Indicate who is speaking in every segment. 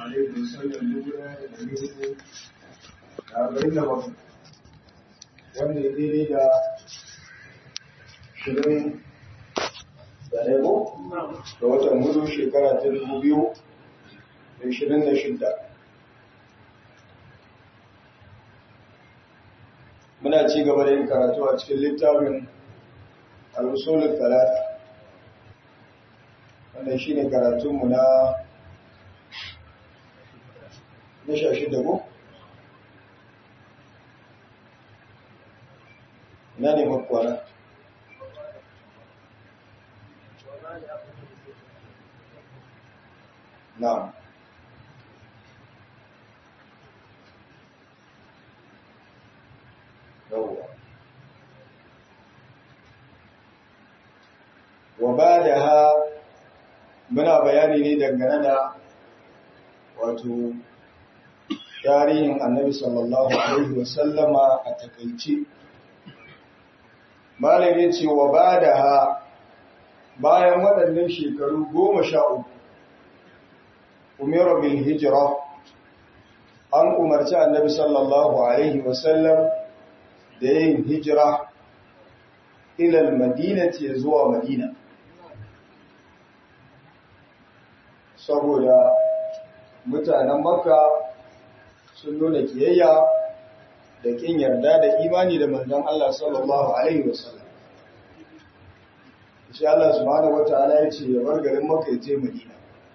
Speaker 1: alaihi wasallam dubu ɗaya da ɗari hudu da arba'in da bakwai wanda ya daidai da shirin da ɗaya da watan hudu shekara ta dubu biyu da ishirin da shidda muna ci gaba da yin karatu a cikin littafin al-usulul talata wannan shine karatunmu na na sha shida ko ina ne makwana na'am yawwa wa ba da ha muna bayani ne dangane da wato tarihin annabi sallallahu alaihi wasallama a takaice malam ya ce wa ba da ha bayan waɗannan shekaru goma sha uku umaru bil hijira an umarci annabi sallallahu alaihi wasallam da yin hijira ilal madinati zuwa madina saboda mutanen makka sun nuna kiyayya da kin yarda da imani da manzon Allah sallallahu alaihi wasallam shi Allah subhanahu wataala ya ce ya bar garin makka ya je madina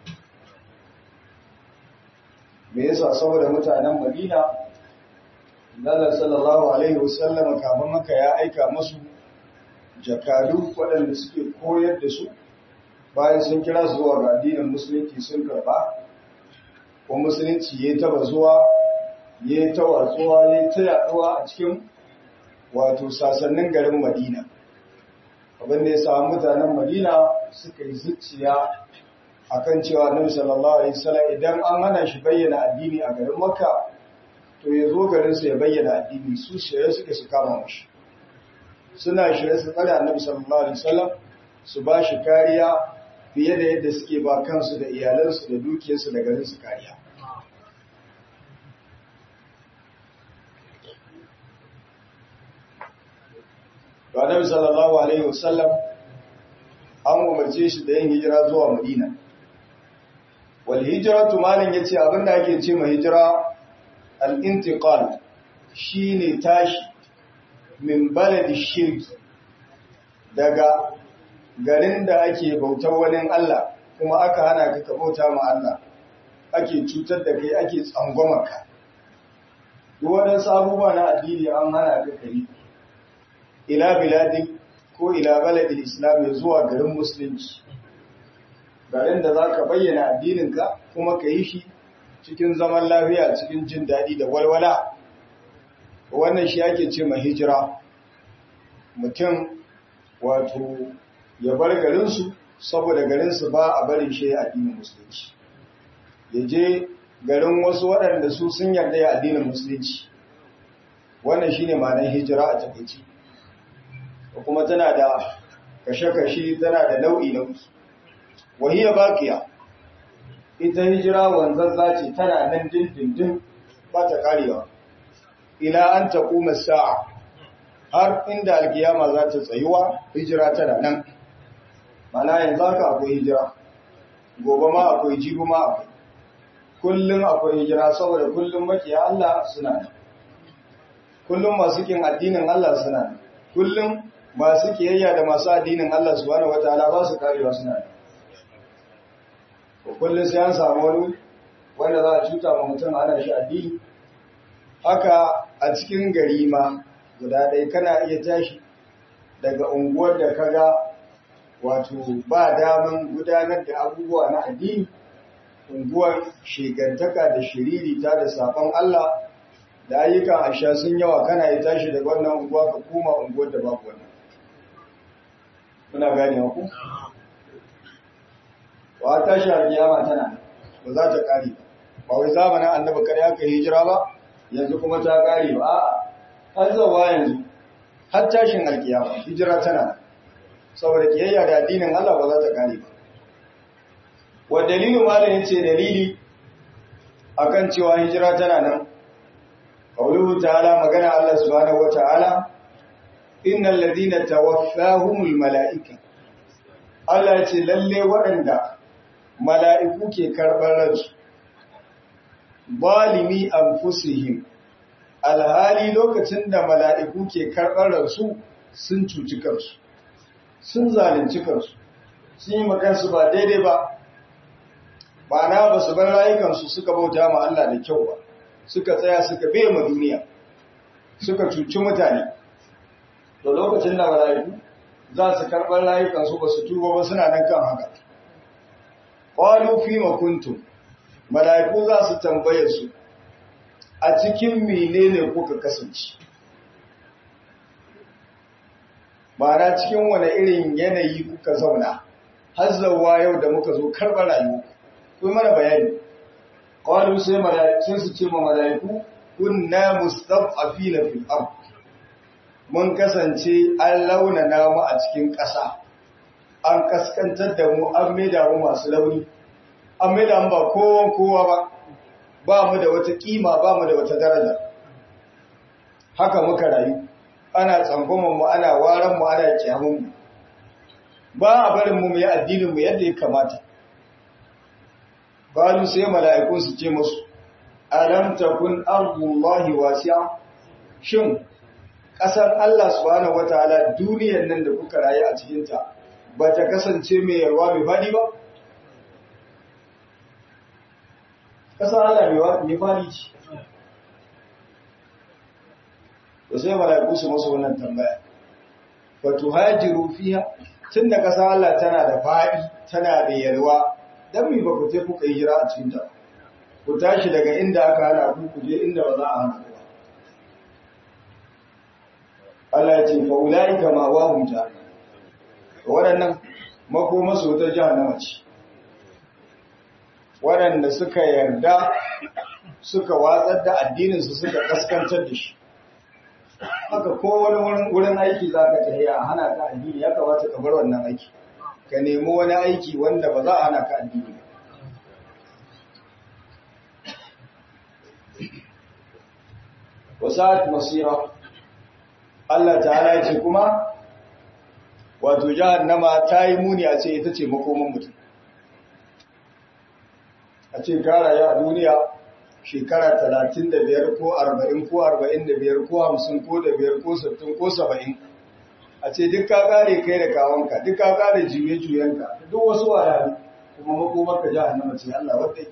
Speaker 1: me yasa saboda mutanen madina Allah sallallahu alaihi wasallam kafin maka ya aika musu jakadu waɗanda suke koyar da su bayan sun kira su zuwa ga addinin musulunci sun karba ko musulunci ya taba zuwa ya ta watsuwa ya ta yaduwa a cikin wato sasannin garin Madina abin da ya samu mutanen Madina suka yi zuciya akan cewa Annabi sallallahu alaihi wasallam idan an hana shi bayyana addini a garin Makka to ya zo garinsa ya bayyana addini su shirye suke su kama mashi suna shirye su tsare annabi sallallahu alaihi wasallam su ba shi kariya fiye da yadda suke ba kansu da iyalansu da dukiyarsu da garinsu kariya to annabi sallallahu alaihi wasallam an umarce shi da yin hijira zuwa madina wal hijratu malin yace abinda ake ce ma hijira al'intiƙal shi ne tashi min baladi shirki daga garin da ake bautar wani Allah kuma aka hana ka bauta ma Allah ake cutar da kai ake tsangwamarka duk waɗansu abubuwa na addini an hana ka kari ila biladi ko ila baladin islam ya zuwa garin musulunci garin da za ka bayyana addininka kuma ka yi shi cikin zaman lafiya cikin jin daɗi da walwala wannan shi ake ce ma hijira mutum wato ya bar garinsu saboda garinsu ba a barin shi addinin musulunci ya je garin wasu waɗanda su sun yarda ya addinin musulunci wannan shi ne ma'anar hijira a takaici kuma tana da kashe-kashe tana da nau'i-nau'i wahiyar bakiya ita hijira wanzazza ce tana nan dindindin ba ta karewa ila an ta kuma sa'a har inda alkiyama za ta tsayuwa hijira tana nan mana yanzu haka akwai hijira gobe ma akwai jibi ma akwai kullum akwai hijira saboda kullum makiya Allah suna nan kullum masu kin addinin Allah suna nan kullum masu kiyayya da masu addinin Allah subhanahu wataala ba su karewa suna nan kullum sai an samu wani wanda za a cuta ma mutum ana shi addini haka a cikin gari ma guda ɗaya kana iya tashi daga unguwar da kaga wato ba daman gudanar da abubuwa na addini unguwar shigantaka da shiririta da safon Allah da ayyukan asha sun yawa kana iya tashi daga wannan unguwa ka koma unguwar da babu wannan kuna gane ku wa tashi alkiyama tana ba za ta kare ba wai zamanin annabi kare aka hijira ba yanzu kuma ta kare ba a'a har zuwa yanzu har tashin alkiyama hijira tana saboda kiyayya da addinin Allah ba za ta kare ba wa dalilu malam yace dalili akan cewa hijira tana nan qawluhu ta'ala magana Allah subhanahu wata'ala innal ladina tawaffahumul mala'ika Allah ce lalle waɗanda mala'iku ke karɓar ransu balimi anfusihim alhali lokacin da mala'iku ke karɓar ransu sun cuci kansu sun zalunci kansu sun yi makansu ba daidai ba ba na ba su bar rayukansu suka bauta ma Allah da kyau ba suka tsaya suka bai ma duniya suka cuci mutane da lokacin da mala'iku za su karɓar rayukansu ba su tuba ba suna nan kan haka ƙwalu fi makuntum mala'iku za su tambaye su a cikin menene kuka kasance ma'ana cikin wani irin yanayi kuka zauna har zauwa yau da muka zo karɓar rayuwa kuma mana bayani ƙwalu sai sai su ce ma mala'iku kunna mustafafina fil ard mun kasance an launana mu a cikin ƙasa an kaskantar da mu an maida mu masu launi an maida mu ba kowan kowa ba ba mu da wata kima ba mu da wata daraja haka muka rayu ana tsangwaman mu ana waran mu ana kiyamun mu ba a barin mu mu yi addinin mu yadda ya kamata balu sai mala'iku su ce musu alam takun ardullahi wasi'a shin ƙasar Allah subhanahu wataala duniyar nan da kuka rayu a cikin ta ba ta kasance mai yarwa mai fadi ba ƙasar Allah mai fadi ce to sai mala'iku su musu wannan tambaya fa tuhajiru fiha tunda ƙasar Allah tana da fadi tana da yarwa dan mi ba ku je kuka yi hijira a cikin ta ku tashi daga inda aka hana ku ku je inda ba za a hana ku ba Allah ya ce fa ulaika ma wahum jahannam waɗannan makoma su ta jahannama ce waɗanda suka yarda suka watsar da addinin su suka kaskantar da shi haka ko wani wurin aiki za ka tafiya a hana ka addini ya kamata ka bar wannan aiki ka nemi wani aiki wanda ba za a hana ka addini ba wasa'at masira Allah ta'ala ce kuma wato jahannama ta yi muni a ce ita ce makoman mutum a ce gara ya a duniya shekara 35 ko 40 ko 45 ko 50 ko da biyar ko 60 ko 70 a ce duk ka kare kai da kawonka duk ka kare juye-juyenka duk wasu wayari kuma makomarka jahannama ce Allah wadda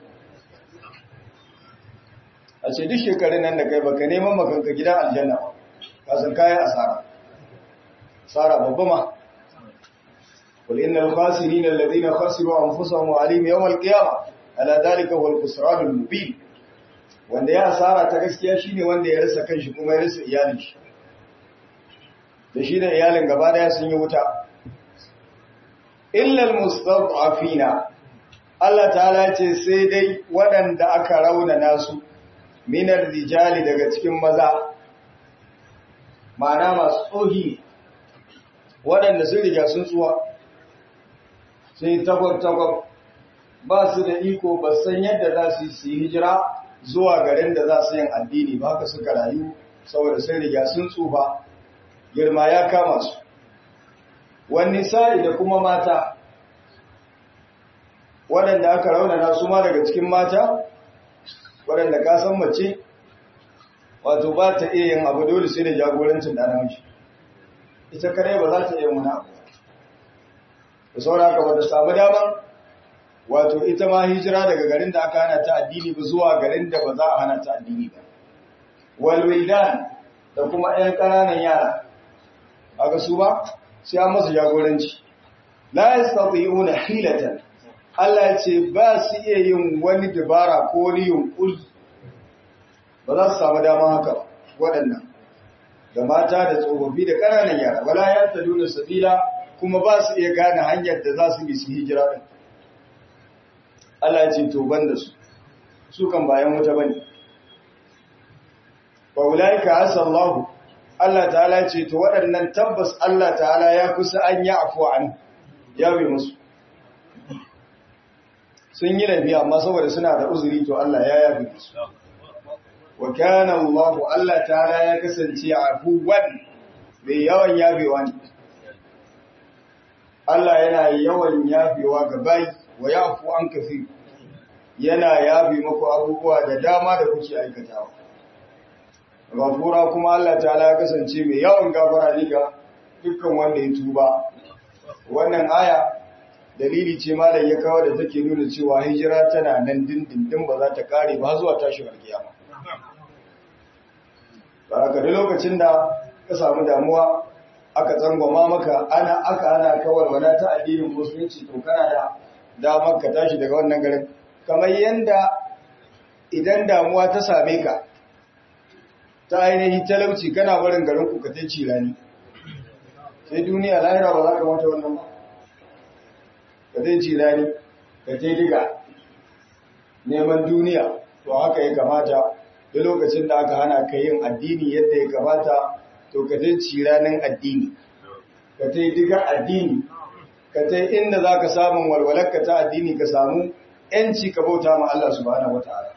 Speaker 1: a ce duk shekarun nan da kai baka neman makanka gidan aljanna ba kasan kayan asara asara babba ma qul innal khasirina alladhina khasiru anfusahum wa alim yawm alqiyamah ala dhalika wal khusran al mubin wanda ya asara ta gaskiya shine wanda ya rasa kanshi kuma ya rasa iyalin shi da shi da iyalin gaba daya sun yi wuta illa al mustad'afina Allah ta'ala ce sai dai waɗanda aka rauna nasu minar rijali daga cikin maza ma'ana masu tsohi waɗanda sun riga sun tsuwa sun yi tagwab-tagwab ba su da iko ba san yadda za su yi hijira zuwa garin da za su yin addini ba haka suka rayu saboda sun riga sun tsufa girma ya kama su wani sa'i da kuma mata waɗanda aka raunana su ma daga cikin mata waɗanda ka san mace wato ba ta iya yin abu dole sai da jagorancin da namiji ita kare ba za ta iya wani abu da saura haka ba ta samu daman wato ita ma hijira daga garin da aka hana ta addini ba zuwa garin da ba za a hana ta addini ba walwildan da kuma 'yan ƙananan yara aka su ba sai an masu jagoranci la yastati'una hilatan Allah ce ba su iya yin wani dabara ko wani yunkuri ba za su samu dama haka ba waɗannan da mata da tsofaffi da ƙananan yara wala ya ta nuna sabila kuma ba su iya gane hanyar da za su bi su hijira ɗin Allah ce to ban da su su kan bayan wuta bane wa ulaika asallahu Allah ta'ala ce to waɗannan tabbas Allah ta'ala ya kusa an yi afuwa an ya bi musu sun yi laifi amma saboda suna da uzuri to Allah ya yafi su wa kana Allah Allah ta'ala ya kasance afuwan mai yawan yafewa ne Allah yana yawan yafewa ga bayi wa yafu an kafi yana yafi muku abubuwa da dama da kuke aikatawa gafura kuma Allah ta'ala ya kasance mai yawan gafara ne ga dukkan wanda ya tuba wannan aya dalili ce ma da ya kawo da take nuna cewa hijira tana nan dindindin ba za ta kare ba zuwa tashin alkiyama ba ka da lokacin da ka samu damuwa aka tsangwama maka ana aka ana kawar wana ta addinin musulunci to kana da damar ka tashi daga wannan garin kamar yanda idan damuwa ta same ka ta ainihin talauci kana barin garin ku ka ta cirani sai duniya lahira ba za ka mata wannan ba ka zai cirani ka ta diga neman duniya to haka ya kamata da lokacin da aka hana ka yin addini yadda ya kamata to ka zai ciranin addini ka ta diga addini ka ta inda za ka samun walwalarka ta addini ka samu ‘yanci ka bauta ma Allah subhanahu wa ta'ala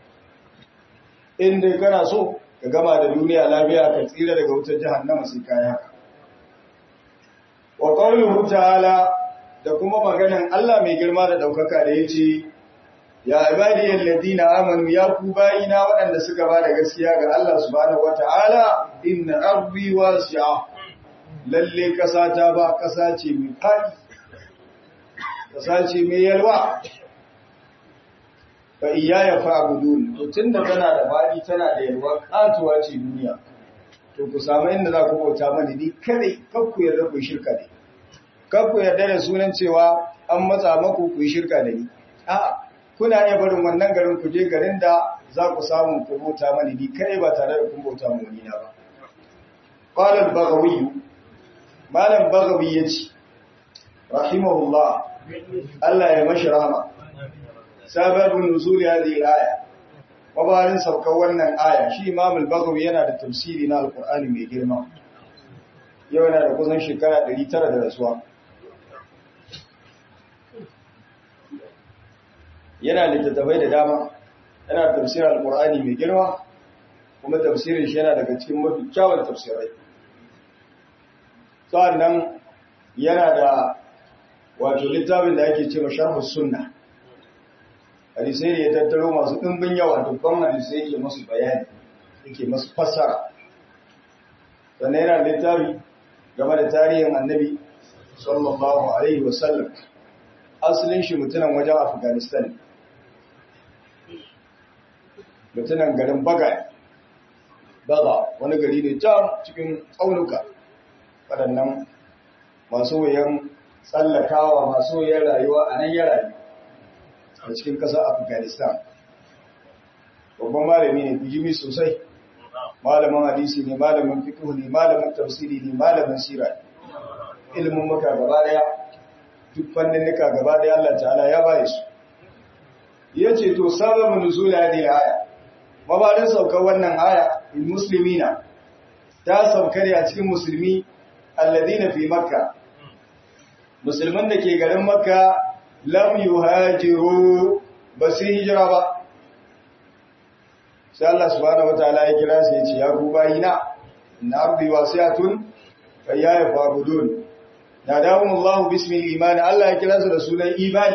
Speaker 1: inda kana so ka gama da duniya lafiya ka tsira daga wutar jahannama sai kaya wa qawluhu ta'ala da kuma maganan Allah mai girma da daukaka da yace ya ibadiyal ladina amanu ya ku bayina waɗanda suka ba da gaskiya ga Allah subhanahu wata'ala inna ardi wasi'a lalle kasa ta ba kasa ce mai fadi kasa ce mai yalwa fa iyaya fa'budun to tunda tana da fadi tana da yalwa katuwa ce duniya to ku samu inda za ku bauta mani ni kadai kar ku yarda ku shirka da ni kar ku yarda da sunan cewa an matsa maku ku shirka da ni a'a kuna iya barin wannan garin ku je garin da za ku samu ku bauta mani ni kadai ba tare da kun bauta mu wani na ba qala al-baghawi malam baghawi yace rahimahullah Allah ya mashi rahama sababin nuzuli hadhihi al-aya mabarin saukar wannan aya shi Imam al-Baghawi yana da tafsiri na Al-Qur'ani mai girma yau yana da kusan shekara 900 da rasuwa yana da littattafai da dama yana da tafsirin Al-Qur'ani mai girma kuma tafsirin shi yana daga cikin mafi kyawun tafsirai sannan yana da wato littafin da ake cewa Sharhus Sunnah hadisai ne ya tattaro masu ɗimbin yawa dubban hadisai yake masu bayani yake masu fassara sannan yana littafi game da tarihin annabi sallallahu alaihi wasallam asalin shi mutunan wajen afghanistan mutunan garin baga baga wani gari ne can cikin tsaunuka waɗannan masu wuyan tsallakawa masu wuyan rayuwa a nan ya rayu a cikin ƙasar afghanistan babban malami ne bijimi sosai malamin hadisi ne malamin fiqh ne malamin tafsiri ne malamin sira ilimin maka gaba daya duk fannin nika gaba daya Allah ta'ala ya baye su yace to sababun nuzul hadhihi aya mabarin saukar wannan aya lil muslimina ta saukar a cikin musulmi alladina fi makka musulman da ke garin makka lam yuhajiru ba su hijira ba sai Allah subhanahu wataala ya kira su ya ce ya ku bayina inna ardi wasi'atun fa ya fa'budun nadahum Allah bismi al-iman Allah ya kira su da sunan imani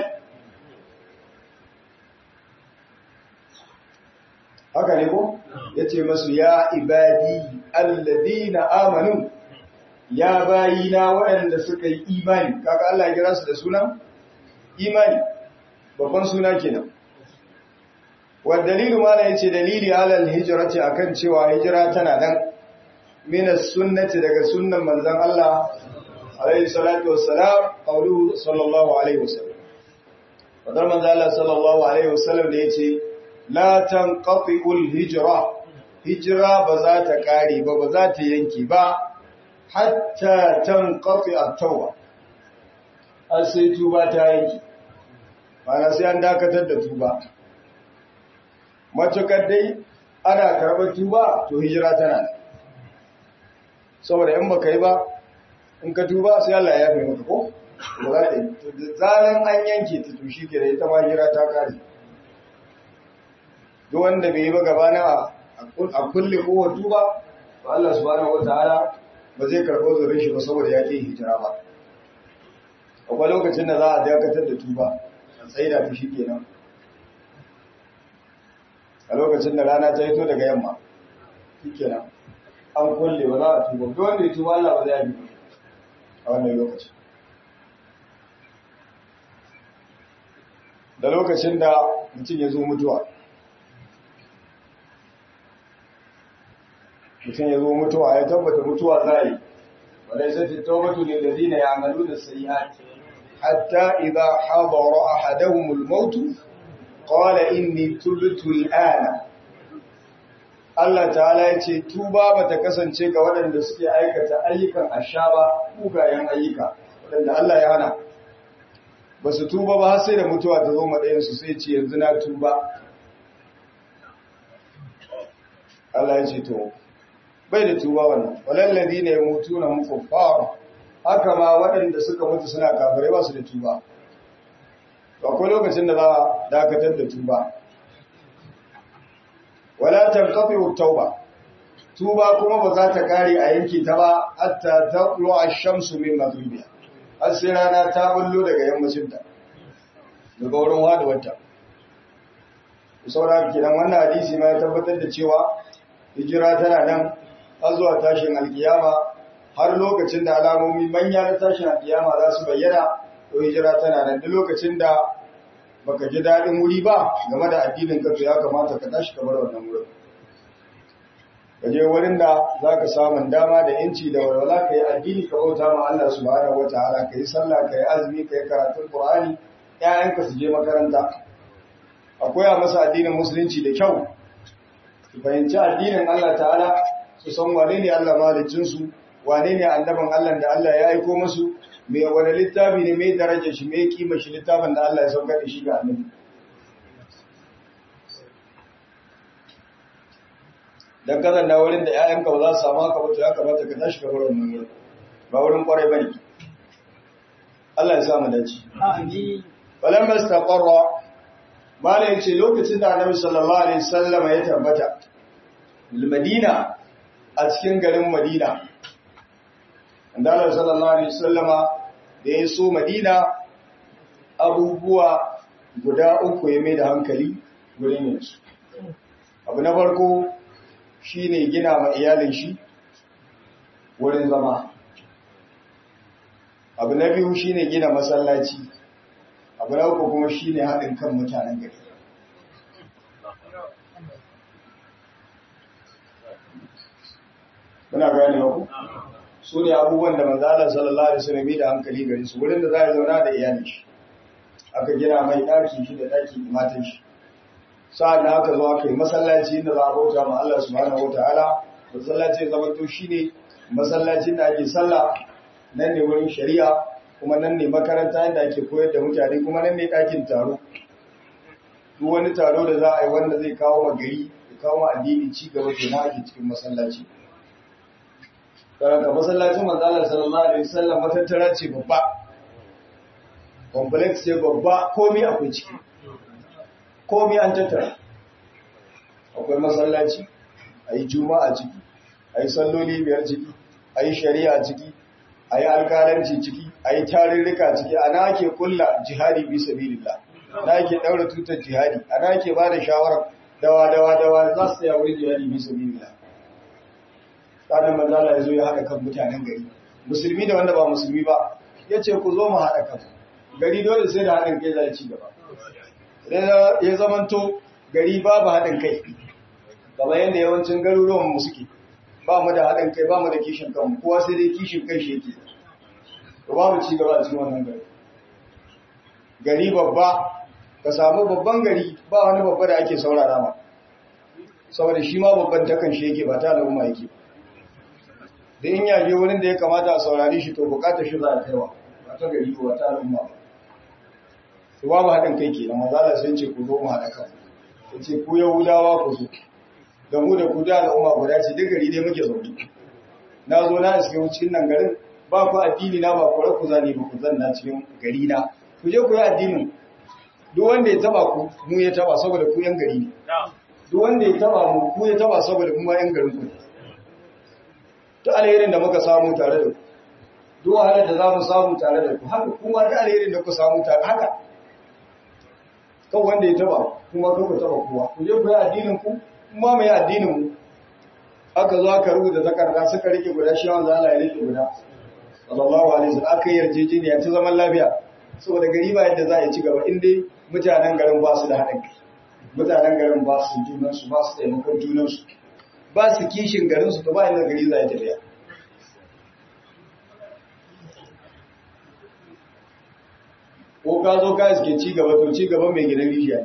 Speaker 1: haka ne ko yace masu ya ibadi alladina amanu ya bayina waɗanda suka yi imani kaga Allah ya kira su da sunan imani babban suna kenan wa dalilu ma ya ce dalili alal hijrati akan cewa hijira tana nan min sunnati daga sunnan manzon Allah alaihi salatu wassalam qawluhu sallallahu alaihi wasallam wadar manzon Allah sallallahu alaihi wasallam da yace la tanqati'ul hijra hijira ba za ta kare ba ba za ta yanke ba hatta tanqati'a tawba har sai tuba ta yanke mana sai an dakatar da tuba matukar dai ana karɓar tuba to hijira tana saboda in baka yi ba in ka tuba sai Allah ya yafe maka ko ba za ta yi to da zaran an yanke ta to shi ke da ita ma hira ta kare duk wanda bai yi ba gabana a kulle kowa tuba to Allah subhanahu wataala ba zai karɓo zurin shi ba saboda ya ke hijira ba akwai lokacin da za a dakatar da tuba a tsaida ta shi kenan a lokacin da rana ta hito daga yamma shi kenan an kulle ba za a tuba duk wanda ya tuba Allah ba zai yi a wannan lokacin da lokacin da mutum ya zo mutuwa mutum ya zo mutuwa ya tabbata mutuwa za yi wadai sai ta taubatu ne da zina ya amalu da sayi'ati hatta idza hadara ahaduhum al-maut qala inni tubtu al-ana Allah ta'ala ya ce tuba bata kasance ga waɗanda suke aikata ayyukan ashaba kugayen ayyuka waɗanda Allah ya hana ba su tuba ba sai da mutuwa ta zo maɗayensu sai ce yanzu na tuba Allah ya ce to bai da tuba wannan walallazi ne mutu na mukuffar haka ma waɗanda suka mutu suna kafirai ba su da tuba to akwai lokacin da za a dakatar da tuba wala tanqati tauba tuba kuma ba za ta kare a yanki ta ba hatta taqlu ash-shamsu min maghribiha har sai rana ta bullo daga yammacin ta daga wurin waduwarta saboda kenan wannan hadisi ma ya tabbatar da cewa hijira tana nan har zuwa tashin alkiyama har lokacin da alamomi manya na tashin alkiyama za su bayyana to hijira tana nan duk lokacin da baka ji daɗin wuri ba game da addinin ka to ya kamata ka tashi ka bar wannan wurin ka je wurin da za ka samun dama da yanci da walwala ka yi addini ka bauta ma Allah subhanahu wataala ka yi sallah ka yi azumi ka yi karatun Qur'ani ƴaƴanka su je makaranta a koya masa addinin musulunci da kyau su fahimci addinin Allah ta'ala su san wane ne Allah malicinsu wane ne annabin Allah da Allah ya aiko musu me wani littafi ne mai darajar shi mai kima shi littafin da Allah ya saukar da shi ga annabi dan kazan da wurin da ƴaƴanka ba za su samu haka ba to ya kamata ka tashi ka bar wannan wurin ba wurin kwarai bane Allah ya sa mu dace
Speaker 2: Amin.
Speaker 1: falamma istaqarra mala yace lokacin da Annabi sallallahu alaihi wasallam ya tabbata Madina a cikin garin Madina Annabi sallallahu alaihi wasallama da ya so Madina abubuwa guda uku ya mai da hankali gurin yansu abu na farko shine gina ma iyalin shi wurin zama abu na biyu shine gina masallaci abu na uku kuma shine haɗin kan mutanen gari muna gane ku su ne abubuwan da manzala sallallahu alaihi wasallam da hankali gari su wurin da za a zauna da iyalin shi aka gina mai ɗaki shi da ɗakin matan shi sa'an da aka zo aka yi masallaci inda za a bauta ma Allah subhanahu wataala masallaci ya zama to shine masallacin da ake sallah nan ne wurin shari'a kuma nan ne makaranta inda ake koyar da mutane kuma nan ne ɗakin taro duk wani taro da za a yi wanda zai kawo ma gari ya kawo ma addini ci gaba ke na ake cikin masallaci karanta masallacin manzalar sallallahu alaihi wasallam matattara ce babba complex ce babba komai akwai ciki komai an tattara akwai masallaci a yi juma'a ciki a yi salloli biyar ciki a yi shari'a ciki a yi alkalanci ciki a yi tarirrika ciki ana ake kulla jihadi bi sabilillah ana ake daura tutar jihadi ana ake ba da shawarar dawa dawa dawa za su tsaya wurin jihadi bi sabilillah tsanin manzala ya zo ya haɗa kan mutanen gari musulmi da wanda ba musulmi ba ya ce ku zo mu haɗa kan gari dole sai da haɗin kai za ci gaba idan ya zamanto gari babu haɗin kai kamar yadda yawancin garuruwan mu suke ba mu da haɗin kai ba mu da kishin kanmu kowa sai dai kishin kai shi yake to babu ci gaba a cikin wannan gari gari babba ka samu babban gari ba wani babba da ake saurara ma saboda shi ma babban takan shi yake ba ta al'umma yake da in yaje wurin da ya kamata a saurari shi to bukatar shi za a kaiwa ba ta gari ba ta al'umma ba to babu haɗin kai ke da mazala sai ce ku zo mu haɗa kan ya ce ku yahudawa ku zo da mu da ku da al'umma guda ce duk gari dai muke zaune na zo na iske cikin nan garin ba ba ku addini na ba ku ku zane ba ku zanna cikin gari na ku je ku yi addinin duk wanda ya taba ku mu ya taba saboda ku yan gari ne duk wanda ya taba mu ku ya taba saboda mu ma yan garin ku duk alherin da muka samu tare da ku duk wahalar da za mu samu tare da ku haka kuma duk alherin da ku samu tare haka kan wanda ya taba kuma kan ku taba kowa ku je ku yi addinin ku kuma mai addinin mu aka zo aka rubuta takarda suka rike guda shi wanda Allah ya rike guda sallallahu alaihi wasallam aka yi yarjejeniya ta zaman lafiya saboda gari ba yadda za a ci gaba in dai mutanen garin ba su da haɗin kai mutanen garin ba su junan su ba su taimakon junan su ba su kishin garin su to ba inda gari za ya tafiya ko ka zo ka iske ci gaba to ci gaba mai gidan rijiya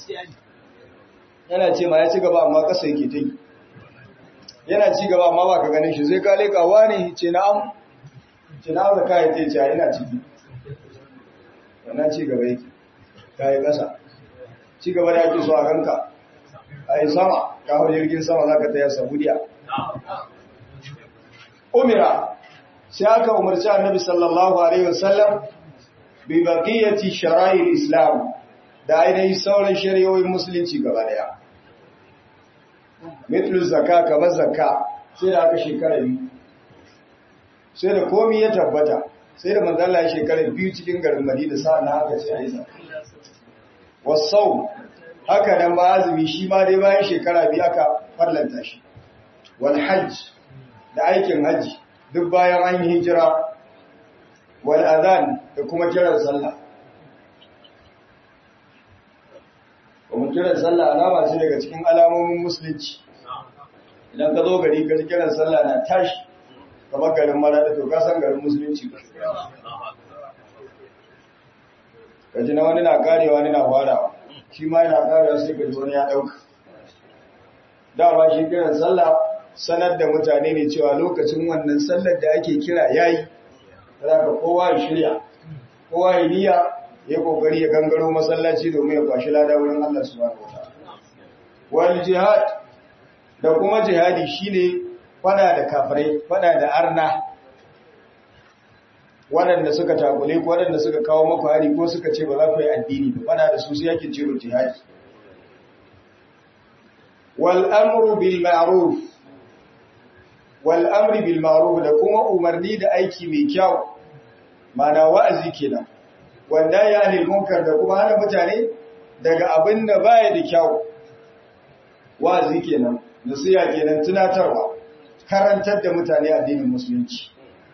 Speaker 1: yana ce ma ya ci gaba amma kasa yake ta yi yana ci gaba amma ba ka ganin shi zai kale kawa ne ce na'am ce na'am da kayan ce ce yana ciki wannan ci gaba yake ta yi ƙasa ci gaba da ake so a ganka a yi sama ka hau jirgin sama za ka taya saudiya umira sai aka umarci annabi sallallahu alaihi wasallam bi baqiyati shara'il islam da ainihin sauran shari'o'in musulunci gaba daya mitlu zakka kamar zakka sai da aka shekara biyu sai da komi ya tabbata sai da manzala ya shekara biyu cikin garin madina sa'an na aka ce a yi zakka wasau haka nan ma azumi shi ma dai bayan shekara biyu aka farlanta shi wal hajj da aikin hajji duk bayan an yi hijira wal adhan da kuma kiran sallah kuma kiran sallah alama ce daga cikin alamomin musulunci idan ka zo gari ka kiran sallah na tashi kamar garin marada to ka san garin musulunci ka ji na wani na karewa wani na farawa shi ma yana karewa sai ka ji wani ya dauka dama shi kiran sallah sanar da mutane ne cewa lokacin wannan sallar da ake kira yayi za ka kowa ya shirya kowa ya niyya ya kokari ya gangaro masallaci domin ya kwashi lada wurin Allah subhanahu wataala wal jihad da kuma jihadi shine fada da kafirai fada da arna waɗanda suka takule ko waɗanda suka kawo maku hari ko suka ce ba za ku yi addini ba fada da su sai yake ciro jihadi wal amru bil ma'ruf wal amri bil ma'ruf da kuma umarni da aiki mai kyau mana wa'azi kenan wanda ya anil munkar da kuma hana mutane daga abin da baya da kyau wa'azi kenan nasiha kenan tunatarwa karantar da mutane addinin musulunci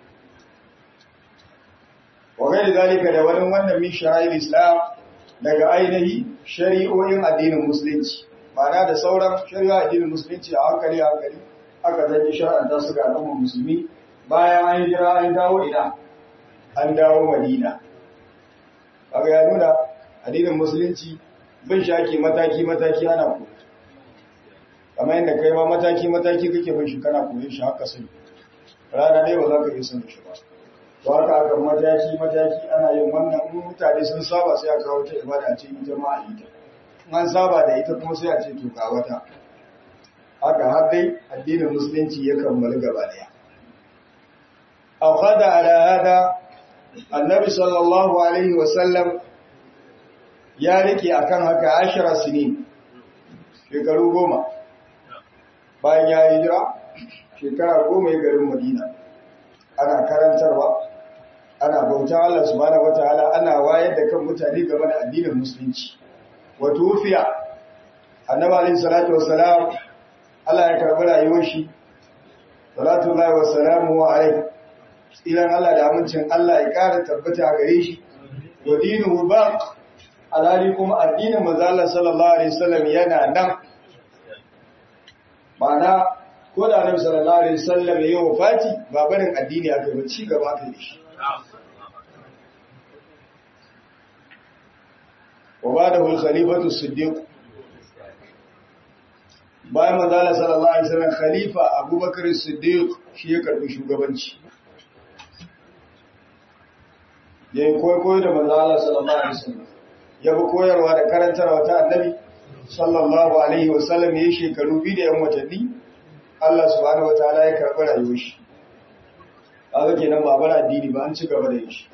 Speaker 1: wa gairi zalika da wani wannan min sha'air islam daga ainihi shari'o'in addinin musulunci ma'ana da sauran shari'a addinin musulunci a hankali a hankali aka zanyi shar'anta su ga al'ummar musulmi bayan an jira an dawo ina an dawo madina kaga ya nuna addinin musulunci bin shaki mataki mataki ana ku kamar yadda kai ma mataki mataki kake bin shi kana koyon shi haka sai rana dai ba za ka iya son shi ba to haka aka mataki mataki ana yin wannan in mutane sun saba sai a kawo ta ibada ce ita ma a ita an saba da ita kuma sai a ce to ga wata haka har dai addinin musulunci ya kammalu gaba daya akhada ala hada annabi sallallahu alaihi wasallam ya rike akan haka ashara sinin shekaru goma bayan ya hijira shekara goma ya garin madina ana karantarwa ana bauta Allah subhanahu wataala ana wayar da kan mutane game da addinin musulunci wa tufiya annabi alaihi salatu wassalam Allah ya karbi rayuwar shi salatu Allah wa salamu alaihi tsiran Allah da amincin Allah ya ƙara tabbata a gare shi wa dinuhu baq alhali kuma addinin manzo Allah sallallahu alaihi wasallam yana nan ma'ana ko da Annabi sallallahu alaihi wasallam ya yi wafati ba barin addini aka ba ci gaba aka yi shi wa ba'dahu al-khalifatu as-siddiq bayan manzo Allah sallallahu alaihi wasallam khalifa Abubakar as-siddiq shi ya karbi shugabanci ya yi koyo da manzo Allah sallallahu alaihi wasallam ya bi koyarwa da karantarwa ta annabi sallallahu alaihi wasallam ya yi shekaru biyu da yan watanni Allah subhanahu wataala ya karɓi rayuwar shi kaga kenan ba bar addini ba an ci gaba da shi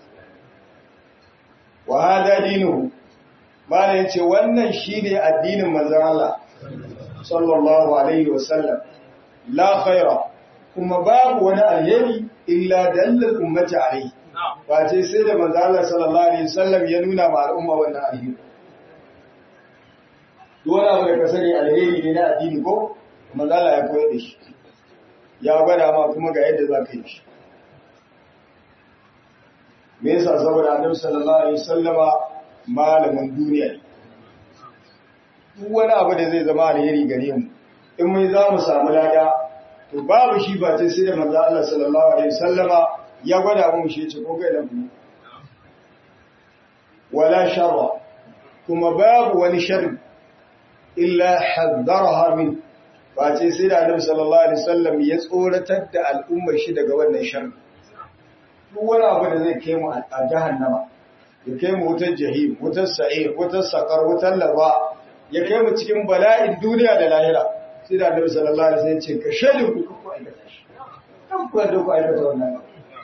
Speaker 1: wa hada dinu mala yace wannan shine addinin manzon Allah sallallahu alaihi wasallam la khaira kuma babu wani alheri illa dallal ummati alaihi ba ce sai da manzon Allah sallallahu alaihi wasallam ya nuna ma al'umma wannan alheri duk wani abu da ka sani alheri ne na addini ko manzon Allah ya koyar da shi ya gwada ma kuma ga yadda za ka yi shi me yasa saboda annabi sallallahu alaihi wasallama malamin duniya ne duk wani abu da zai zama alheri gare mu in mun za mu samu lada to babu shi ba ce sai da manzo Allah sallallahu alaihi wasallama ya gwada mu shi ce ko kai da ku wala sharra kuma babu wani sharri illa haddaraha min ba ce sai da annabi sallallahu alaihi wasallam ya tsoratar da al'ummar shi daga wannan sharri duk wani abu da zai kai mu a jahannama ya kai mu wutar jahim wutar sa'ir wutar sakar wutar laba ya kai mu cikin bala'in duniya da lahira sai da annabi sallallahu alaihi wasallam ya ce ka shedin ku ku aikata shi kan ku da ku aikata wannan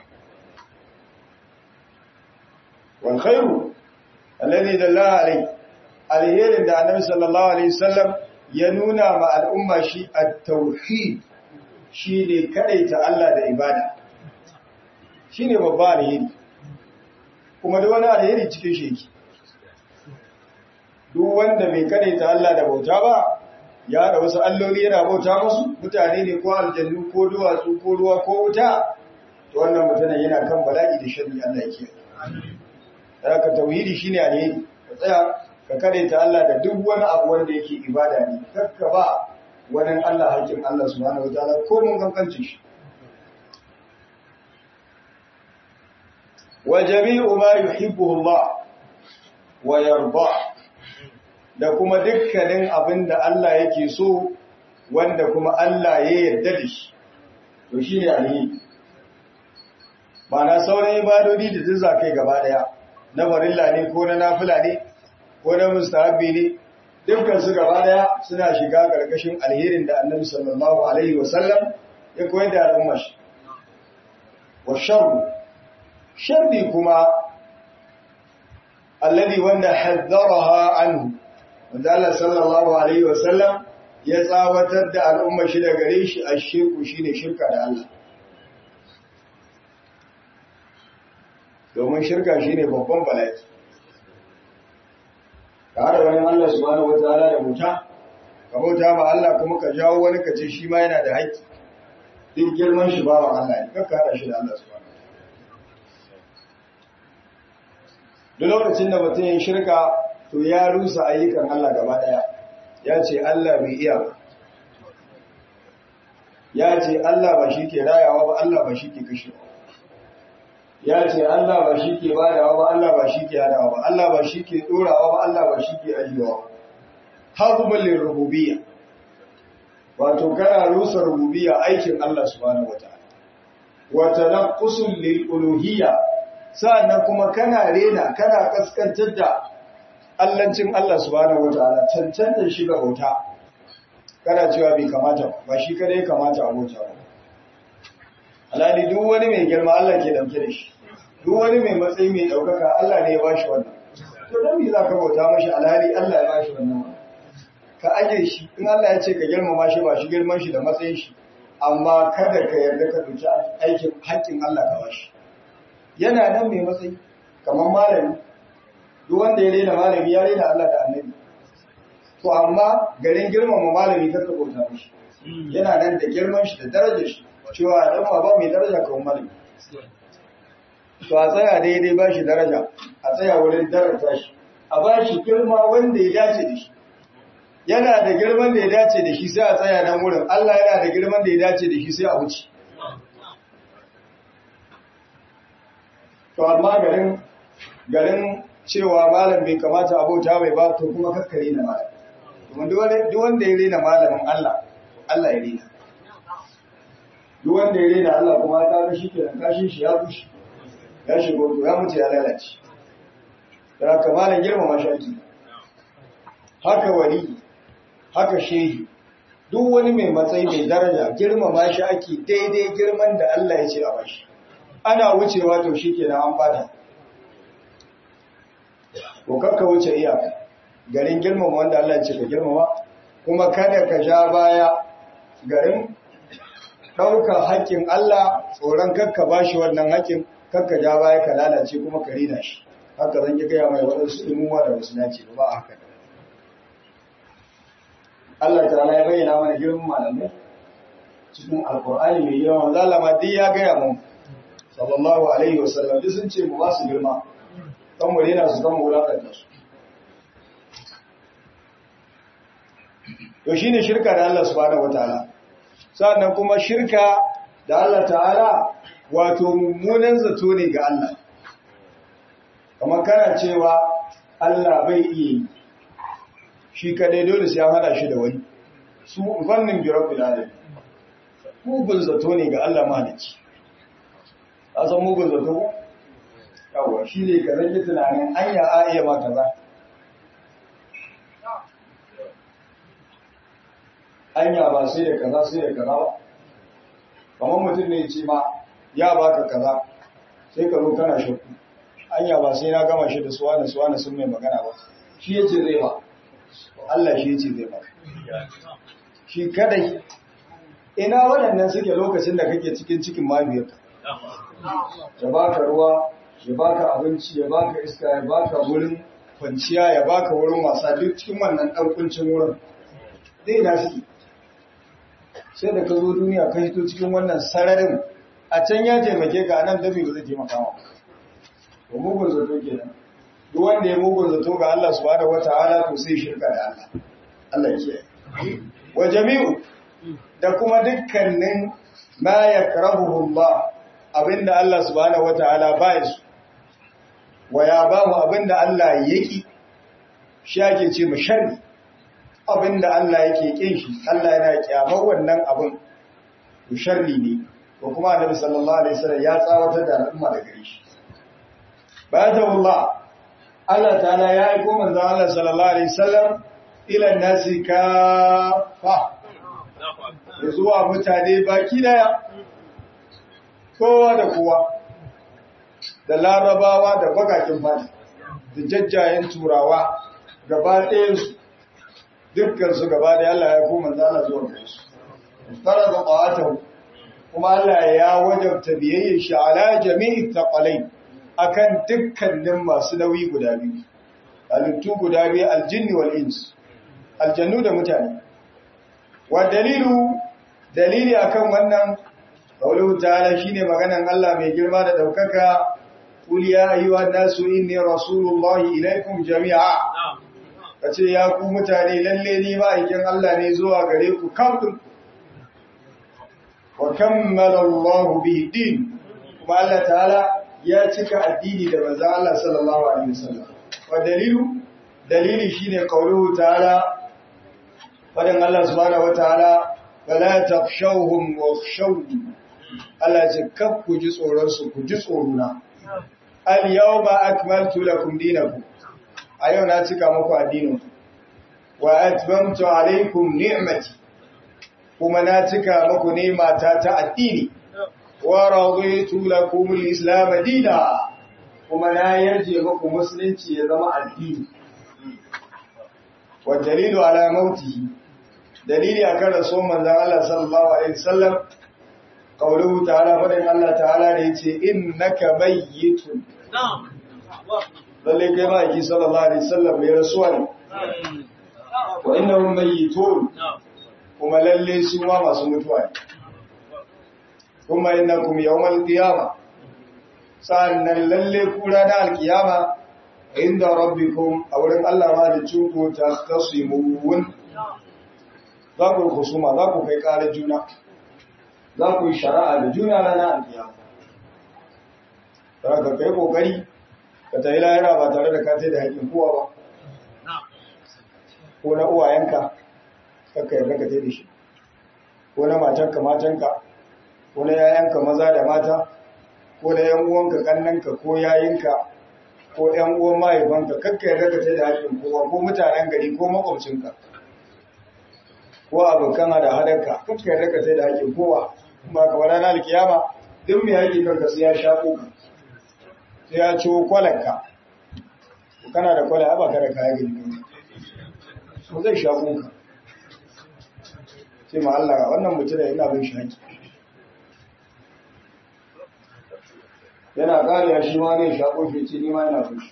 Speaker 1: wal khairu alladhi dalla alai alherin da annabi sallallahu alaihi wasallam ya nuna ma al'umma shi at-tauhid shine kadaita Allah da ibada shi ne babba alheri kuma da wani alheri cikin sheki duk wanda bai ta Allah da bauta ba ya da wasu alloli yana bauta musu mutane ne ko aljannu ko duwatsu ko ruwa ko wuta to wannan mutane yana kan bala'i da shari Allah yake da ka tauhidi shine alheri ka tsaya ka ta Allah da duk wani abu wanda yake ibada ne kakka ba wani Allah hakkin Allah subhanahu wataala ko mun kankancin shi وجميع ما يحبه الله ويرضى da kuma dukkanin abin da Allah yake so wanda kuma Allah ya yarda da shi to shine alheri ba na sauran ibadodi da duk zakai gaba daya na farilla ne ko na nafila ne ko na mustahabbi ne dukkan su gaba daya suna shiga karkashin alherin da Annabi sallallahu alaihi wasallam ya koyar da al'umma shi wa sharru sharri kuma alladhi wanda haddaraha anhu wanda Allah sallallahu alaihi wasallam ya tsawatar da al'umma shi da gare shi a shirku shine shirka da Allah domin shirka shine babban bala'i ka hada wani Allah subhanahu wataala da bauta ka bauta ma Allah kuma ka jawo wani ka ce shi ma yana da haƙƙi duk girman shi bawan Allah ne kakka hada shi da Allah subhanahu duk lokacin da mutum ya shirka to ya rusa ayyukan Allah gaba daya ya ce Allah bai iya ba ya ce Allah ba shi ke rayawa ba Allah ba shi ke kashewa ya ce Allah ba shi ke badawa ba Allah ba shi ke hadawa ba Allah ba shi ke dorawa ba Allah ba shi ke ajiyewa hazumul lirububiyya wato kana rusa rububiyya aikin Allah subhanahu wataala wa tanaqqusul lil uluhiyya sa'annan kuma kana rena kana kaskantar da allancin Allah subhanahu wataala cancanta shi ga bauta kana cewa bai kamata ba shi kada ya kamata a bauta ba alhali duk wani mai girma Allah ke dauke da shi duk wani mai matsayi mai daukaka Allah ne ya bashi wannan to dan me zaka bauta mashi alhali Allah ya bashi wannan ka aje shi in Allah ya ce ka girmama shi ba shi girman shi da matsayin shi amma kada ka yarda ka dauki aikin haƙƙin Allah ka bashi yana nan mai matsayi kamar malami duk wanda ya rena malami ya rena Allah da annabi to amma garin girmama malami kar ka bauta mishi yana nan da girman shi da darajar shi cewa dan ba mai daraja kamar malami to a tsaya daidai ba shi daraja a tsaya wurin daraja shi a ba shi girma wanda ya dace da shi yana da girman da ya dace da shi sai a tsaya nan wurin Allah yana da girman da ya dace da shi sai a wuce to amma garin garin cewa malam bai kamata abota mai ba to kuma kakkare na malam kuma duk wanda ya rena malamin Allah Allah ya rena duk wanda ya rena Allah kuma ta ga shi kenan kashin shi ya bushe ya shigo to ya mutu ya lalace da haka malam girmama shi ake haka wali haka shehi duk wani mai matsayi mai daraja girmama shi ake daidai girman da Allah ya ce a bashi ana wucewa to shi ke an bata ko kakka wuce iyaka garin girmama wanda Allah ce ka girmama kuma kada ka ja baya garin ɗaukar haƙƙin Allah tsoron kakka ba shi wannan haƙƙin kakka ja baya ka lalace kuma ka rina shi haka zan yi gaya mai waɗansu ilmuwa da wasu nace ba a haka Allah ta ya bayyana mana girman malamai cikin alkur'ani mai yawan zalama duk ya gaya mun sallallahu alaihi wasallam duk sun ce mu ba su girma kan mu rena su kan mu wulakanta su to shine shirka da Allah subhanahu wataala sannan kuma shirka da Allah ta'ala wato mummunan zato ne ga Allah kamar kana cewa Allah bai iya shi kadai dole sai an hada shi da wani su fannin bi rabbil alamin mugun zato ne ga Allah malici a san mugun zato ko yawa shi ne ka rage tunanin anya a iya ma kaza anya ba sai da kaza sai da kaza ba kamar mutum ne ce ma ya baka kaza sai ka zo kana shakku anya ba sai na gama shi da suwa da suwa na sun mai magana ba shi yace zai ba Allah shi yace zai ba shi kadai ina waɗannan suke lokacin da kake cikin cikin mahaifiyarka ya baka ruwa ya baka abinci ya baka iska ya baka wurin kwanciya ya baka wurin wasa duk cikin wannan ɗan kuncin wurin dai na suke sai da ka zo duniya ka hito cikin wannan sararin a can ya taimake ka nan dabi ba zai taimaka ma ba mugun zato kenan duk wanda ya mugun zato ga Allah subhanahu wataala to sai shirka da Allah Allah ya kiyaye wa jami'u da kuma dukkanin ma yakrahuhu Allah abinda Allah subhanahu wataala ba ya su wa ya ba mu abinda Allah yaki shi ake ce mu sharri abinda Allah yake kin shi Allah yana kyamar wannan abin to sharri ne ko kuma Annabi sallallahu alaihi wasallam ya tsawatar da al'umma daga gare shi bada Allah Allah ta'ala ya aiko manzon Allah sallallahu alaihi wasallam ila nasi kafa zuwa mutane baki daya kowa da kowa da larabawa da bakakin fata da jajjayen turawa gaba ɗayansu dukkansu gaba da Allah ya koma zana zuwa gare su fara da ƙawatahu kuma Allah ya wajabta biyayya shi ala jami'i taqalai akan dukkanin masu nauyi guda biyu halittu guda biyu aljinni wal ins aljannu da mutane wa dalilu dalili akan wannan qawluhu ta'ala shine maganan Allah mai girma da daukaka qul ya ayyuhan nasu inni rasulullahi ilaikum jami'a kace ya ku mutane lalle ni ma'aikin Allah ne zuwa gare ku kafin wa kammala Allah bihi din kuma Allah ta'ala ya cika addini da manzon Allah sallallahu alaihi wasallam wa dalilu dalili shine qawluhu ta'ala fadan Allah subhanahu wa ta'ala fala takhshawhum wakhshawni Allah ya ce kaf ku ji tsoron su ku ji tsorona al yawma akmaltu lakum dinakum a yau na cika muku addinin wa atmamtu alaykum ni'mati kuma na cika muku ni'mata ta addini wa raditu lakum al-islam dinan kuma na yarje muku musulunci ya zama addini wa dalilu ala mautihi dalili akan rasul manzon Allah sallallahu alaihi wasallam qawluhu ta'ala fadan Allah ta'ala da yace innaka mayyitun na'am lalle kai ma yake sallallahu alaihi wasallam mai rasuwa ne wa innahum mayyitun kuma lalle su ma masu mutuwa ne kuma innakum yawmal qiyama sannan lalle ku ranar alkiyama inda rabbikum a wurin Allah ma da cuku ta tasimun za ku husuma za ku kai ƙarar juna za ku yi shari'a da juna ranar alkiyama ka kai kokari ka ta yi lahira ba tare da katai da haƙin kowa ba ko na uwayenka kakka yarda ka tai da shi ko na matanka matanka ko na yayanka maza da mata ko na yan uwanka kannanka ko yayinka ko yan uwan mahaifanka kakka yarda ka tai da haƙin kowa ko mutanen gari ko makwabcinka ko abokan hada hadarka kakka yarda ka tai da haƙin kowa ba ka wani ranar kiyama duk mai haƙi kanka sai ya shaƙo ka sai ya ciwo kwalanka kana da kwala ba ka da kaya gani ko zai shaƙo ka sai ma Allah wannan mutum yana bin shi haƙi yana ƙariya shi ma zai shaƙo shi ce ni ma yana bin shi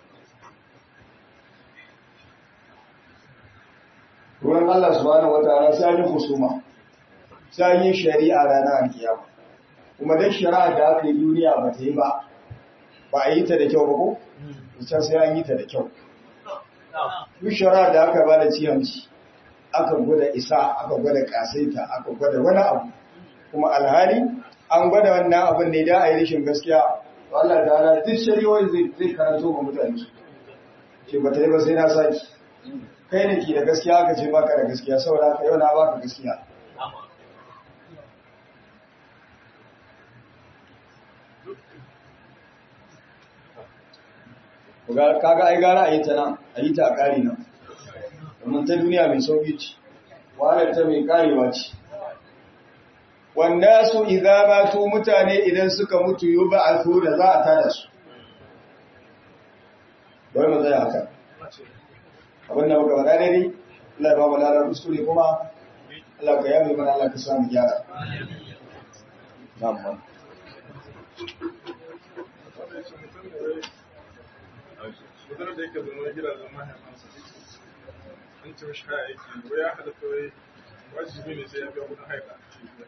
Speaker 1: ruwan Allah subhanahu wataala sai yi husuma sai yi shari'a ranar alkiyama kuma dan shari'a da aka yi duniya ba ta yi ba ba a yi ta da kyau ba ko ita sai an yi ta da kyau duk shari'a da aka ba da ciyanci aka gwada isa aka gwada kasaita aka gwada wani abu kuma alhali an gwada wannan abin ne da a yi rashin gaskiya Allah da ala duk shari'o'i zai zai karanto ga mutane su ce ba ta yi ba sai na saki kai ne ke da gaskiya aka ce baka da gaskiya saboda haka yau na baka gaskiya kaga ai gara a yi ta nan a yi ta a ƙari nan domin ta duniya mai sauƙi ce wahalar ta mai ƙarewa ce wanda su idan ba su mutane idan suka mutu yi ba a so da za a tada su bai mu zai haka abin da muka faɗa dai Allah ya ba mu lalar kuskure kuma Allah ka yami mana Allah ka samu gyara na'am
Speaker 2: mutum da yake zama gidajen mahaifansa an ce mashi haya yake ko ya halatta wai wajibi ne sai ya biya kudin haifa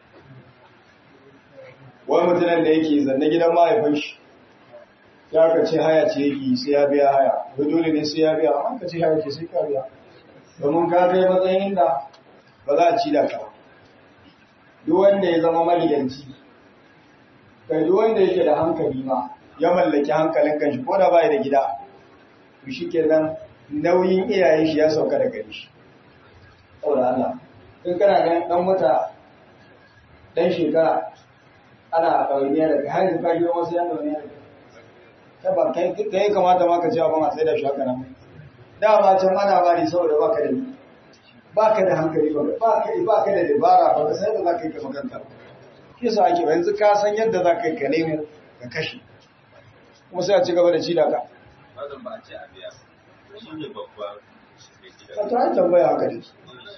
Speaker 1: wani mutumin da yake zanne gidan mahaifin shi ya ka ce haya ce yake sai ya biya haya ko dole ne sai ya biya amma ka ce haya ce sai ka biya domin ka kai matsayin da ba za a ci da ka duk wanda ya zama maliyanci kai duk wanda yake da hankali ma ya mallaki hankalin kanshi ko da bai da gida to shikenan nauyin iyayen shi ya sauka da gari shi saboda Allah in kana ganin dan wata dan shekara ana ɗauniya da kai har ka biyo wasu yan ɗauniya da kai ba kai kai kamata ma ka ce abin a sai da shi haka nan dama can ana bari saboda baka da baka da hankali ba baka baka da dabara ba ka sai da zaka yi ka makanta shi yasa ake yanzu ka san yadda zaka yi ka nemo ka kashe kuma sai a ci gaba da ci da ka
Speaker 3: Wannan ba a ce a biya. Shi ne babban
Speaker 1: ka ta tambaya haka ne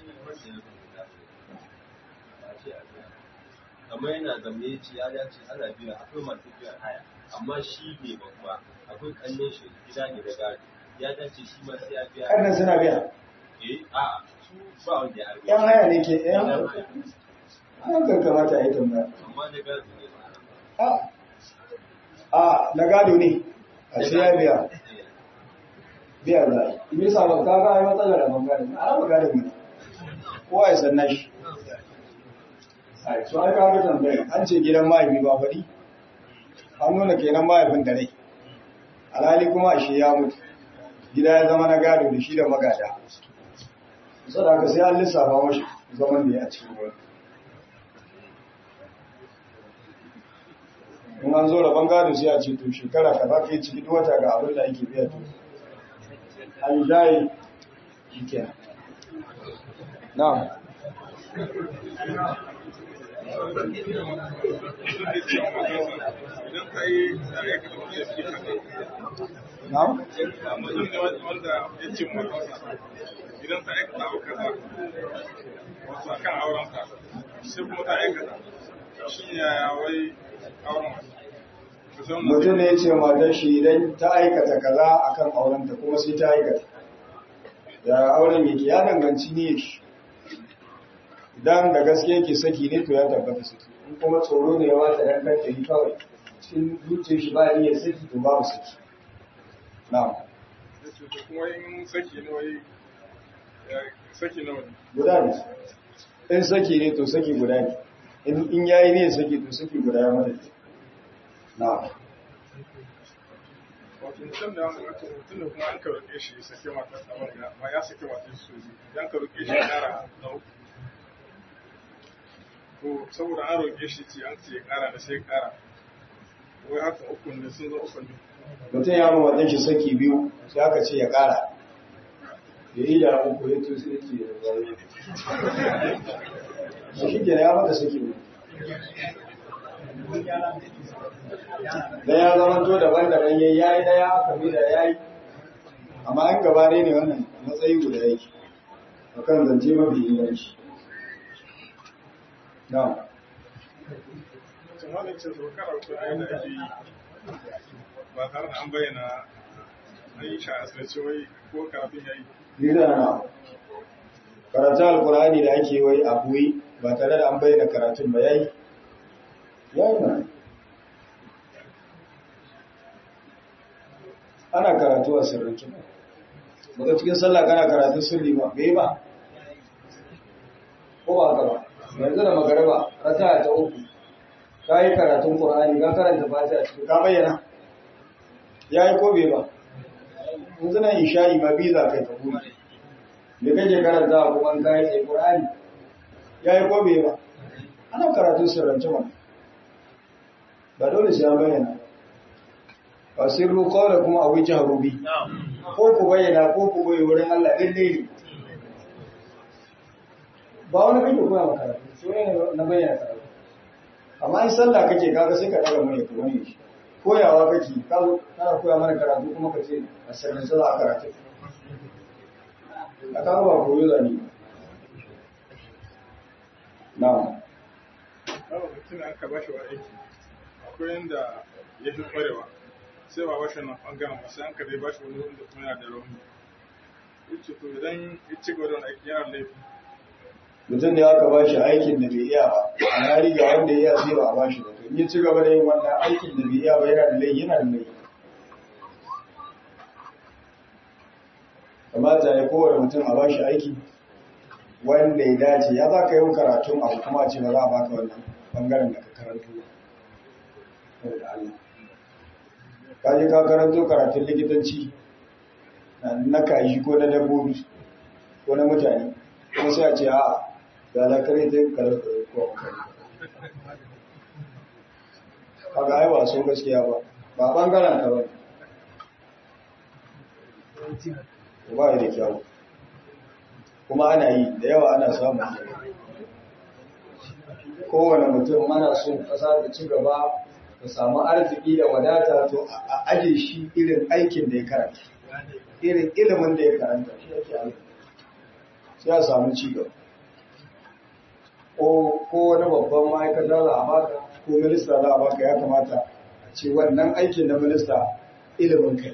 Speaker 3: kamar yana zamne ya ce ya dace ana biya akwai masu biyan haya amma shi ne babba akwai kallon shi gida ne da gado ya dace shi ma sai ya biya
Speaker 1: kannan suna biya
Speaker 3: eh a su ba wanda ya
Speaker 1: yan haya ne ke yan hakan kamata a yi tambaya
Speaker 3: amma da gado ne ba
Speaker 1: a a na gado ne a sai ya biya biya za a yi ibi sabon ka ga ai matsalar da bangare a raba gado ne kowa ya san nashi ai so ai ka ga tambaya an ce gidan mahaifi ba faɗi an nuna kenan mahaifin da rai alhali kuma ashe ya mutu gida ya zama na gado da shi da magada sadaka sai an lissafa mashi zaman da ya a cikin wani in an zo rabon gado sai a ce to shekara ka za ka yi ciki duk wata ga abin da ake biya to an yi jaye shi ke na
Speaker 2: idan ka yi da ya kasa wani suke haka
Speaker 1: na
Speaker 2: mutum ne wanda ya ce matarsa idan ta aikata abu kaza wasu a kan aurenka sai kuma ta aikata shi yaya wai auren wasu
Speaker 1: mutum ne ya ce matar shi idan ta aikata kaza akan aurenta kuma sai ta aikata da auren yake ya danganci ne shi idan da gaske yake saki ne to ya tabbata saki in kuma tsoro ne ya wata dan kanta yi kawai cikin zuciyar shi ba niyyar saki to babu saki na'am
Speaker 2: da kuma in saki ne wai ya- saki nawa ne
Speaker 1: guda ne in saki ne to saki guda ne in in yayi ne saki to saki guda ya mata na'am
Speaker 2: wato mutum da wato mutum da kuma an ka roƙe shi ya sake matar sa wanda ma ya sake matar shi soji idan ka roƙe shi ya ƙara na uku to saboda an roƙe shi ce an ce ya ƙara da sai ya ƙara wai haka uku ne sun zo uku ne
Speaker 1: mutum ya ma wajen shi saki biyu sai aka ce ya ƙara ya yi da uku ya to sai ce ya zai shi ke ya mata saki biyu da ya zama to daban-daban yayi yayi daya kabila yayi amma an gaba ne ne wannan matsayi guda yake akan zance mafi inganci na
Speaker 2: Sun wani ce su karatu a yadda ake yi ba tare da an bayyana an yi sha asirce wai ko karatun ya yi.
Speaker 1: Nida na karatun alkurani da ake wai a buyi ba tare da an bayyana karatun ba yayi yayi na ana karatu a sirrinci baka cikin sallah kana karatun sirri ba bai ba ko ba haka ba yanzu da magaraba raka ta uku ka yi karatun qur'ani ka karanta fatiha cikin ka bayyana yayi ko bai ba yanzu nan isha'i ma bi za kai ka buɗe me kake karanta kuma ka yi tsaye qur'ani yayi ko bai ba ana karatun sirrance ma ba dole sai an bayyana ba sirru qawla kuma abu jahru bi ko ku bayyana ko ku boye wurin Allah lalle ne ba wani kake koya maka karatu sai ne na bayyana karatu amma in sallah kake kaga sai ka daga mai kuma ne koyawa kake ka zo kana koya mana karatu kuma ka ce a sirrin sallah a karatu a kaga ba koyo zani na'am
Speaker 2: Babu mutum aka ba shi wa aiki akwai yadda ya fi kwarewa sai ba bashi nan ɓangaren ba sai an ka dai ba shi wani wanda kuma yana da rauni. Yace to idan ya ci gaba da wani aiki yana da laifi.
Speaker 1: mutum da aka bashi aikin da bai iya ba a na riga wanda ya iya sai ba a bashi ba to in ya ci gaba da yin wannan aikin da bai iya ba yana da laifi yana da laifi kamata ya kowane mutum a bashi aiki wanda ya dace ya za ka yi karatun abu kuma a ce ba za a baka wannan bangaren da ka karanto saboda Allah ka je ka karanto karatun likitanci na kaji ko na dabbobi ko na mutane kuma sai a ce a ga zakare ta yin karar ko kaga ai ba so gaskiya ba ba bangaren ka ba ba da kyau kuma ana yi da yawa ana samun kowane mutum mana son kasa da ci gaba da samu arziki da wadata to a aje shi irin aikin da ya karanta irin ilimin da ya karanta shi yake aiki sai a samu ci gaba ko wani babban ma'aikata za a baka ko minista za a baka ya kamata a ce wannan aikin na minista ilimin kai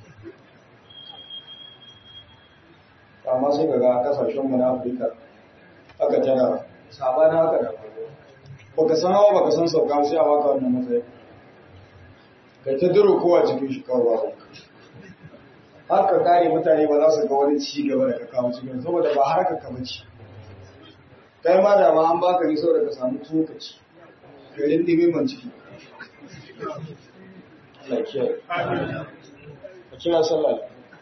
Speaker 1: amma sai ga kasashen mu na Afirka aka tana sabana haka da baka san hawa baka san sauka sai a baka wannan matsayi kai ta duro kowa cikin shi kawai ba haka kare mutane ba za su ga wani ci gaba da ka kawo cikin saboda ba harka ka bace kai ma da ma an baka ne saboda ka samu tsokaci garin dimi man ciki Allah kiyaye a kira sallah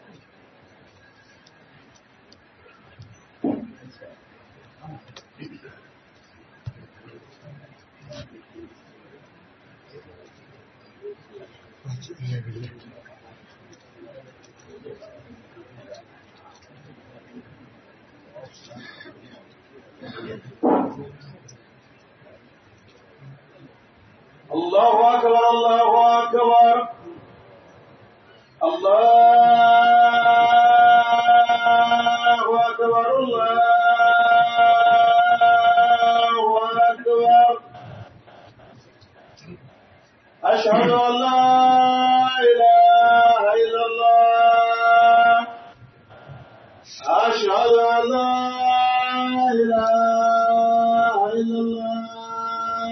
Speaker 4: الله أكبر الله أكبر الله أكبر الله أكبر أشهد أن لا